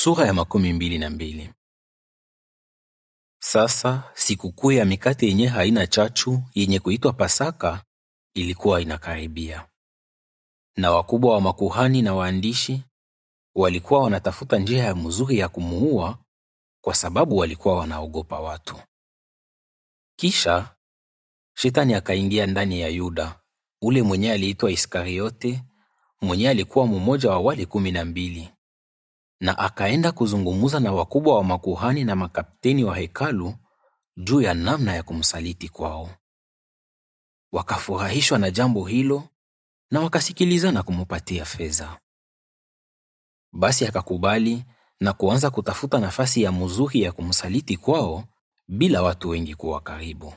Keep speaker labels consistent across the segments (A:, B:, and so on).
A: Sura ya makumi mbili na mbili. Sasa sikukuu ya mikate yenye haina chachu yenye kuitwa Pasaka ilikuwa inakaribia, na wakubwa wa makuhani na waandishi walikuwa wanatafuta njia ya mzuri ya kumuua, kwa sababu walikuwa wanaogopa watu. Kisha shetani akaingia ndani ya Yuda, ule mwenye aliitwa Iskariote, mwenye alikuwa mmoja wa wale kumi na mbili na akaenda kuzungumza na wakubwa wa makuhani na makapteni wa hekalu juu ya namna ya kumsaliti kwao. Wakafurahishwa na jambo hilo na wakasikilizana kumupatia fedha. Basi akakubali na kuanza kutafuta nafasi ya mzuri ya kumsaliti kwao bila watu wengi kuwa karibu.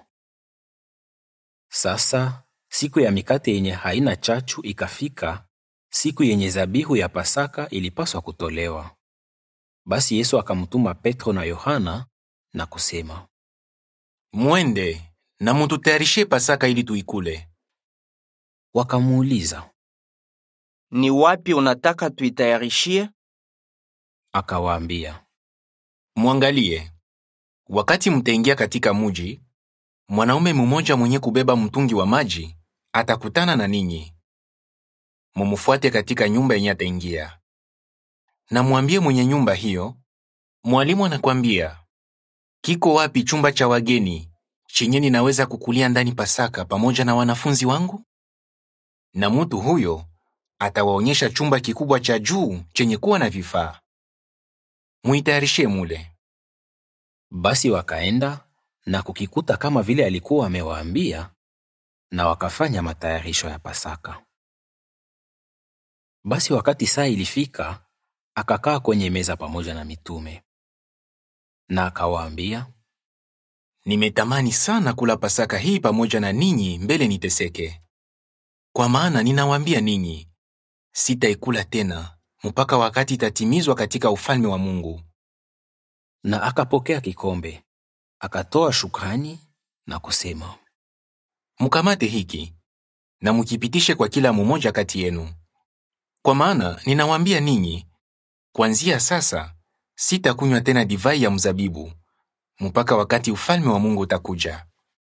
A: Sasa siku ya mikate yenye haina chachu ikafika, siku yenye zabihu ya Pasaka ilipaswa kutolewa. Basi Yesu akamtuma Petro na Yohana na kusema,
B: Mwende na mututayarishie Pasaka ili tuikule.
A: wakamuuliza.
C: Ni wapi unataka tuitayarishie?
A: Akawaambia,
B: Mwangalie, wakati mtaingia katika muji, mwanaume mmoja mwenye kubeba mtungi wa maji atakutana na ninyi. Mumufuate katika nyumba yenye ataingia, na mwambie mwenye nyumba hiyo, mwalimu anakwambia, kiko wapi chumba cha wageni chenye ninaweza kukulia ndani Pasaka pamoja na wanafunzi wangu? Na mutu huyo atawaonyesha chumba kikubwa cha juu chenye kuwa na vifaa. Muitayarishie mule.
A: Basi wakaenda na kukikuta kama vile alikuwa amewaambia, na wakafanya matayarisho ya Pasaka. Basi wakati saa ilifika, akakaa kwenye meza pamoja na mitume, na akawaambia,
B: Nimetamani sana kula Pasaka hii pamoja na ninyi mbele niteseke. Kwa maana ninawaambia ninyi, sitaikula tena mpaka wakati itatimizwa katika ufalme wa Mungu.
A: na akapokea kikombe, akatoa shukrani na kusema,
B: Mkamate hiki na mukipitishe kwa kila mmoja kati yenu. Kwa maana ninawaambia ninyi, kuanzia sasa sitakunywa tena divai ya mzabibu mpaka wakati ufalme wa Mungu utakuja.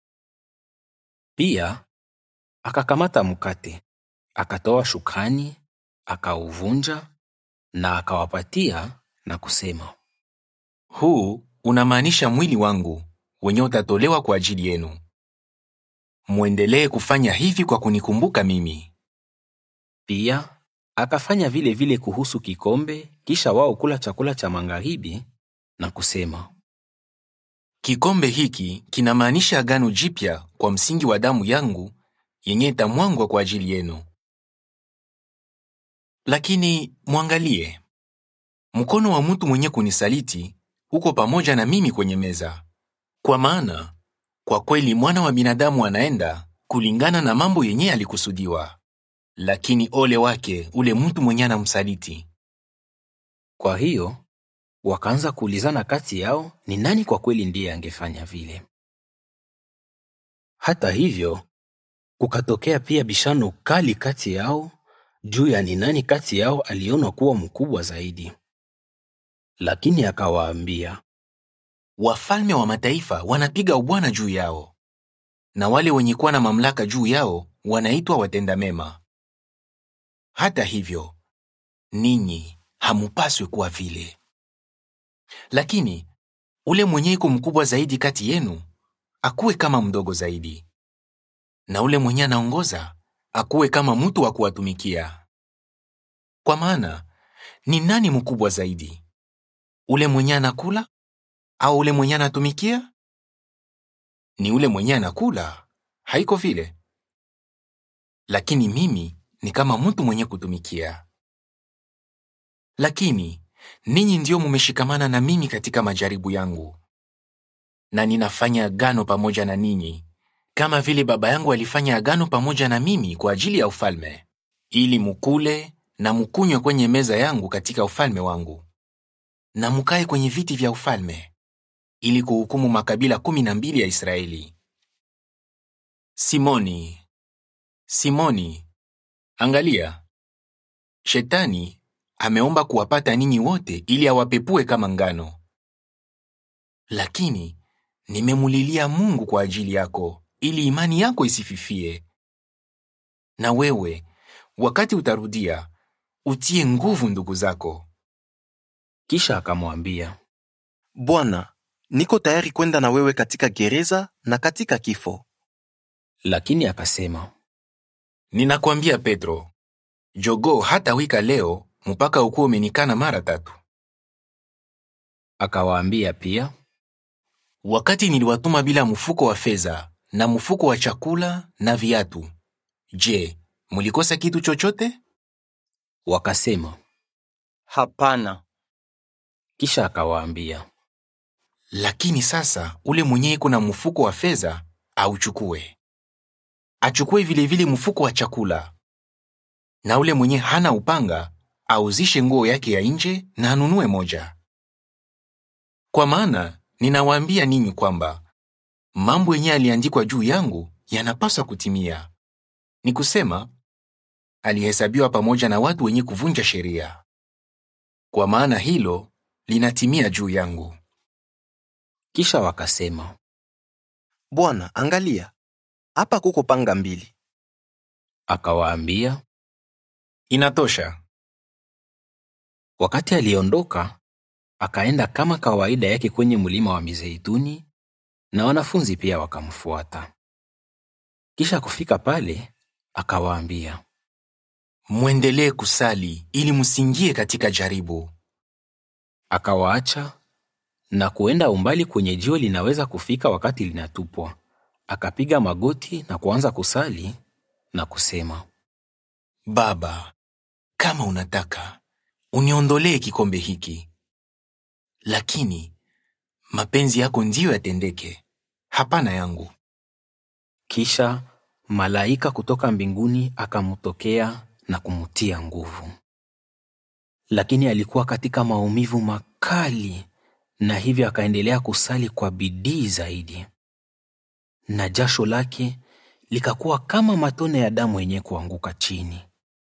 A: Pia akakamata mkate, akatoa shukrani, akauvunja na akawapatia na kusema,
B: Huu unamaanisha mwili wangu wenye utatolewa kwa ajili yenu. Mwendelee kufanya hivi kwa kunikumbuka mimi.
A: Pia akafanya vile vile kuhusu kikombe, kisha wao kula chakula cha magharibi na kusema,
B: Kikombe hiki kinamaanisha agano jipya kwa msingi wa damu yangu yenye itamwangwa kwa ajili yenu. Lakini mwangalie, mkono wa mtu mwenye kunisaliti uko pamoja na mimi kwenye meza. Kwa maana kwa kweli mwana wa binadamu anaenda kulingana na mambo yenye alikusudiwa, lakini ole wake ule mtu mwenye anamsaliti.
A: Kwa hiyo wakaanza kuulizana kati yao ni nani kwa kweli ndiye angefanya vile. Hata hivyo, kukatokea pia bishano kali kati yao juu ya ni nani kati yao alionwa kuwa mkubwa zaidi. Lakini akawaambia,
B: Wafalme wa mataifa wanapiga ubwana juu yao, na wale wenye kuwa na mamlaka juu yao wanaitwa watenda mema. Hata hivyo, ninyi hamupaswi kuwa vile. Lakini ule mwenye iko mkubwa zaidi kati yenu akuwe kama mdogo zaidi, na ule mwenye anaongoza akuwe kama mtu wa kuwatumikia. Kwa maana ni nani mkubwa zaidi, ule mwenye anakula au ule mwenye anatumikia? Ni ule mwenye anakula, haiko vile? Lakini mimi ni kama mtu mwenye kutumikia. Lakini ninyi ndio mumeshikamana na mimi katika majaribu yangu, na ninafanya agano pamoja na ninyi, kama vile Baba yangu alifanya agano pamoja na mimi kwa ajili ya ufalme, ili mukule na mukunywe kwenye meza yangu katika ufalme wangu, na mukae kwenye viti vya ufalme, ili kuhukumu makabila kumi na mbili ya Israeli. Simoni, Simoni, angalia, Shetani ameomba kuwapata ninyi wote ili awapepue kama ngano. Lakini nimemulilia Mungu kwa ajili yako ili imani yako isififie. Na wewe, wakati utarudia, utie nguvu ndugu zako.
A: Kisha akamwambia,
D: Bwana, niko tayari kwenda na wewe katika gereza na katika kifo.
A: lakini akasema,
B: Ninakwambia Petro, jogoo hata wika leo mpaka ukuwa umenikana mara tatu.
A: akawaambia pia,
B: Wakati niliwatuma bila mfuko wa fedha na mfuko wa chakula na viatu, je, mulikosa kitu chochote?
A: wakasema.
C: Hapana.
A: Kisha akawaambia,
B: Lakini sasa ule mwenye iko na mfuko wa fedha auchukue, achukue vilevile mfuko wa chakula, na ule mwenye hana upanga auzishe nguo yake ya nje na anunue moja. Kwa maana ninawaambia ninyi kwamba mambo yenye aliandikwa juu yangu yanapaswa kutimia, ni kusema alihesabiwa pamoja na watu wenye kuvunja sheria. Kwa maana hilo linatimia juu yangu.
A: kisha wakasema,
D: Bwana, angalia, hapa kuko panga mbili.
A: akawaambia.
B: Inatosha.
A: Wakati aliondoka, akaenda kama kawaida yake kwenye mlima wa Mizeituni, na wanafunzi pia wakamfuata. Kisha kufika pale, akawaambia,
B: Mwendelee kusali ili msiingie katika jaribu.
A: akawaacha na kuenda umbali kwenye jiwe linaweza kufika wakati linatupwa. Akapiga magoti na kuanza kusali na kusema,
B: Baba, kama unataka, uniondolee kikombe hiki. Lakini mapenzi yako ndiyo yatendeke, hapana yangu.
A: Kisha malaika kutoka mbinguni akamtokea na kumtia nguvu. Lakini alikuwa katika maumivu makali, na hivyo akaendelea kusali kwa bidii zaidi, na jasho lake likakuwa kama matone ya damu yenye kuanguka chini.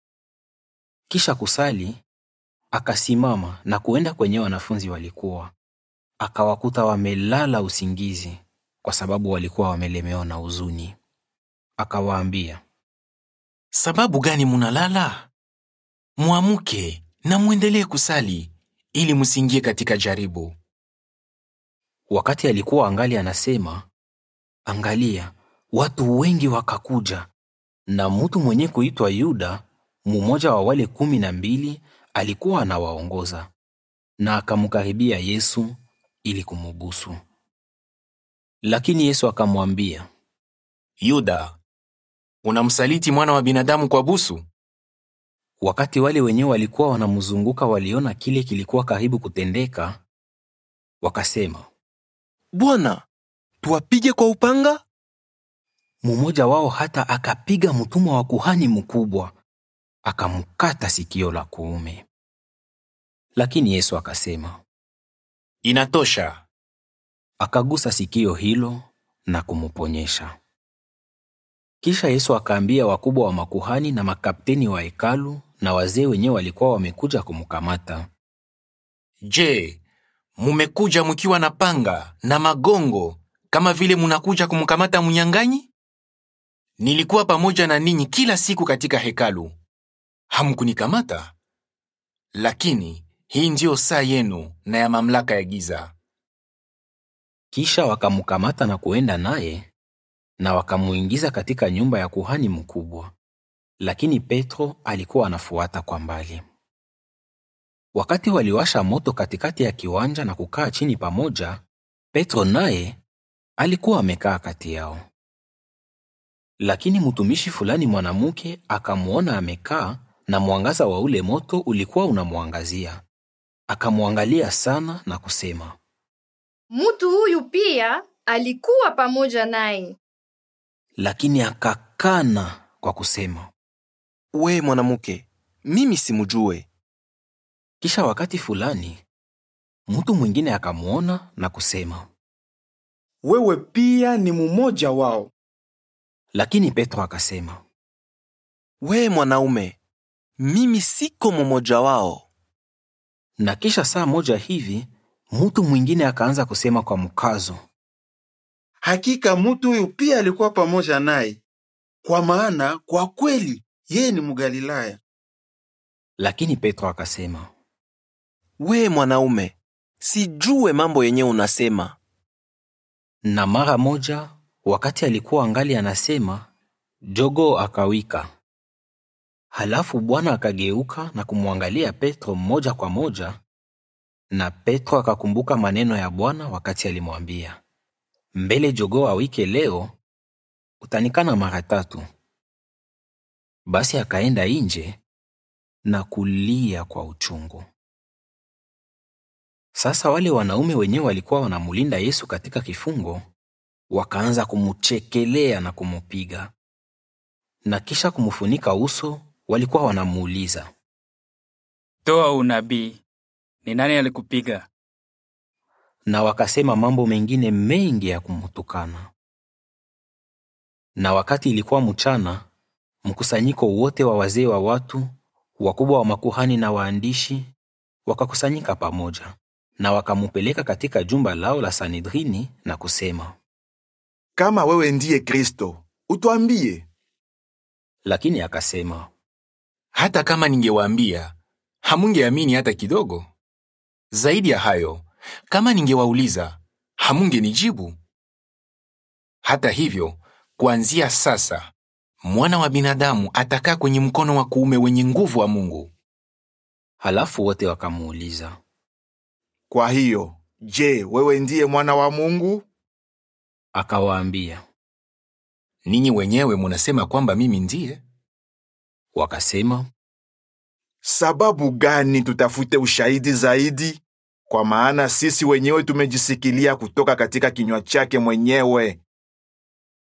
A: Kisha kusali, akasimama na kuenda kwenye wanafunzi walikuwa, akawakuta wamelala usingizi, kwa sababu walikuwa wamelemewa na huzuni. Akawaambia,
B: Sababu gani munalala? Mwamuke na mwendelee kusali ili msiingie katika jaribu.
A: wakati alikuwa angali anasema, angalia, watu wengi wakakuja, na mtu mwenye kuitwa Yuda, mmoja wa wale kumi na mbili, alikuwa anawaongoza, na akamkaribia Yesu ili kumubusu. Lakini Yesu akamwambia,
B: Yuda, unamsaliti mwana wa binadamu kwa busu?
A: Wakati wale wenyewe walikuwa wanamzunguka waliona kile kilikuwa karibu kutendeka, wakasema,
D: Bwana, tuwapige kwa upanga?
A: mmoja wao hata akapiga mtumwa wa kuhani mkubwa, akamkata sikio la kuume. Lakini Yesu akasema,
B: Inatosha.
A: akagusa sikio hilo na kumuponyesha. Kisha Yesu akaambia wakubwa wa makuhani na makapteni wa hekalu na wazee wenyewe walikuwa wamekuja kumkamata.
B: Je, mumekuja mkiwa na panga na magongo kama vile munakuja kumkamata mnyang'anyi? Nilikuwa pamoja na ninyi kila siku katika hekalu, hamkunikamata. Lakini hii ndiyo saa yenu na ya mamlaka ya giza.
A: Kisha wakamkamata na kuenda naye na wakamuingiza katika nyumba ya kuhani mkubwa, lakini Petro alikuwa anafuata kwa mbali. Wakati waliwasha moto katikati ya kiwanja na kukaa chini pamoja, Petro naye alikuwa amekaa kati yao. Lakini mtumishi fulani mwanamke akamwona amekaa, na mwangaza wa ule moto ulikuwa unamwangazia. Akamwangalia sana na kusema,
E: Mtu huyu pia alikuwa pamoja naye.
A: lakini akakana kwa kusema.
D: We mwanamke, mimi simjue.
A: Kisha wakati fulani mtu mwingine akamwona na kusema,
F: wewe pia ni mmoja wao.
A: lakini Petro akasema,
D: We mwanaume, mimi siko mmoja wao.
A: Na kisha saa moja hivi mtu mwingine akaanza kusema kwa mkazo,
F: Hakika mtu huyu pia alikuwa pamoja naye, kwa maana kwa kweli yeye ni Mgalilaya.
A: lakini Petro akasema,
D: We mwanaume, sijue mambo yenye unasema.
A: na mara moja wakati alikuwa angali anasema, jogoo akawika. Halafu Bwana akageuka na kumwangalia Petro moja kwa moja, na Petro akakumbuka maneno ya Bwana wakati alimwambia, mbele jogoo awike leo, utanikana mara tatu. Basi akaenda nje na kulia kwa uchungu. Sasa wale wanaume wenyewe walikuwa wanamulinda Yesu katika kifungo, wakaanza kumuchekelea na kumupiga, na kisha kumufunika uso. Walikuwa wanamuuliza,
C: Toa unabii. Ni nani alikupiga?
A: na wakasema mambo mengine mengi ya kumtukana. Na wakati ilikuwa mchana, mkusanyiko wote wa wazee wa watu, wakubwa wa makuhani na waandishi, wakakusanyika pamoja, na wakamupeleka katika jumba lao la Sanedrini na kusema.
F: Kama wewe ndiye Kristo, utwambie.
A: Lakini akasema,
B: Hata kama ningewaambia, hamungeamini hata kidogo. Zaidi ya hayo, kama ningewauliza, hamungenijibu. Hata hivyo, kuanzia sasa, mwana wa binadamu atakaa kwenye mkono wa kuume wenye nguvu wa Mungu.
A: halafu wote wakamuuliza.
F: Kwa hiyo, je, wewe ndiye mwana wa Mungu?
A: Akawaambia,
B: Ninyi wenyewe munasema kwamba mimi ndiye.
A: wakasema,
F: Sababu gani tutafute ushahidi zaidi? Kwa maana sisi wenyewe tumejisikilia kutoka katika kinywa chake mwenyewe.